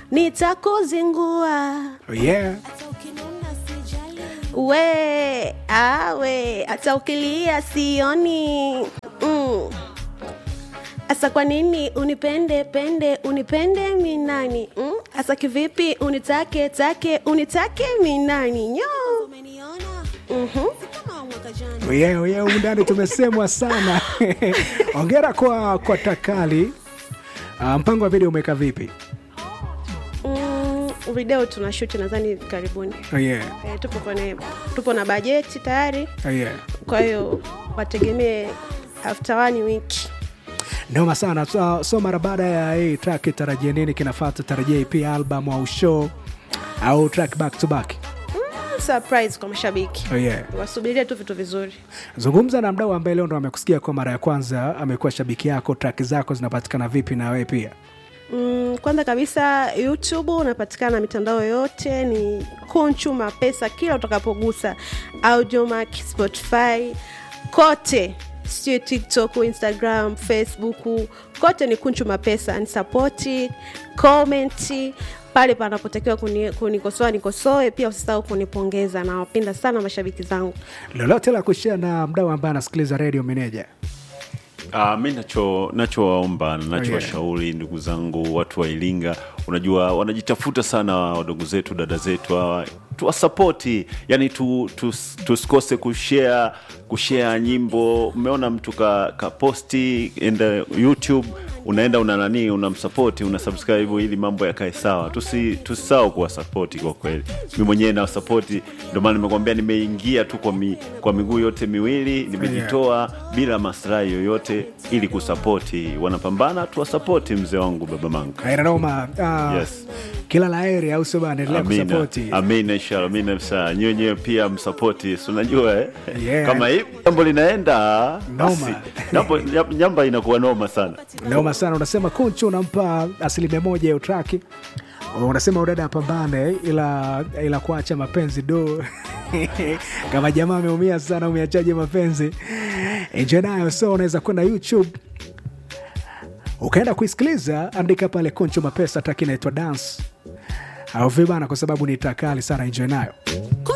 nitakuzingua yeah. we awe hata ukilia sioni mm. Asa kwa nini unipende pende unipende minani mm? Asa kivipi unitake take unitake minani nyo mm-hmm. yeah, yeah, humu ndani tumesemwa sana ongera kwa kwa takali uh, mpango wa video umeweka vipi mm, video tuna shoot nadhani karibuni oh, yeah. e, tupo kwenye tupo na bajeti tayari Oh, yeah. kwa hiyo wategemee after one week noma sana so, so mara baada ya hii track tarajia nini kinafata tarajia pia album au show au track back to back mm, surprise kwa mashabiki oh, yeah. wasubirie tu vitu vizuri zungumza na mdau ambaye leo ndo amekusikia kwa mara ya kwanza amekuwa shabiki yako track zako zinapatikana vipi na wewe pia Mm, kwanza kabisa youtube unapatikana mitandao yote ni kunchu mapesa kila utakapogusa audiomac spotify kote sio tiktok instagram facebook kote ni kunchu mapesa ni sapoti komenti pale panapotakiwa kuni- kunikosoa nikosoe pia usisahau kunipongeza nawapenda sana mashabiki zangu lolote la kushia na mdau ambaye anasikiliza radio meneja Uh, mi nacho nachowaomba na Oh, yeah. nachowashauri ndugu zangu watu wa Iringa, unajua wanajitafuta sana wadogo zetu dada zetu hawa tuwasapoti, yani tu, tu, tusikose kushare kushare nyimbo. Umeona mtu ka, ka posti enda YouTube unaenda una nani unamsapoti una subscribe ili mambo yakae sawa, tusi tusisahau kuwasapoti kwa kweli. Mi mwenyewe nawasapoti, ndio maana nimekwambia nimeingia tu kwa, mi, kwa miguu yote miwili nimejitoa bila maslahi yoyote ili kusapoti wanapambana, tuwasapoti mzee wangu baba mangu. Noma, uh, Yes. kila la heri au sio bana, endelea Amina, kusapoti. amina, inshallah, amina sana. Nyie wenyewe pia msapoti, si unajua eh? Yeah. kama hivi jambo linaenda basi Noma. jambo- nyam- nyamba inakuwa noma sana. Noma sana, unasema Kunchu unampa asilimia moja ya traki, unasema udada apambane, ila ila kuacha mapenzi do kama jamaa ameumia sana, umeachaje mapenzi? Enjoy nayo, so unaweza kwenda YouTube ukaenda kuisikiliza, andika pale Kunchu Mapesa, traki inaitwa Dance au vibana, kwa sababu ni takali sana. Enjoy nayo.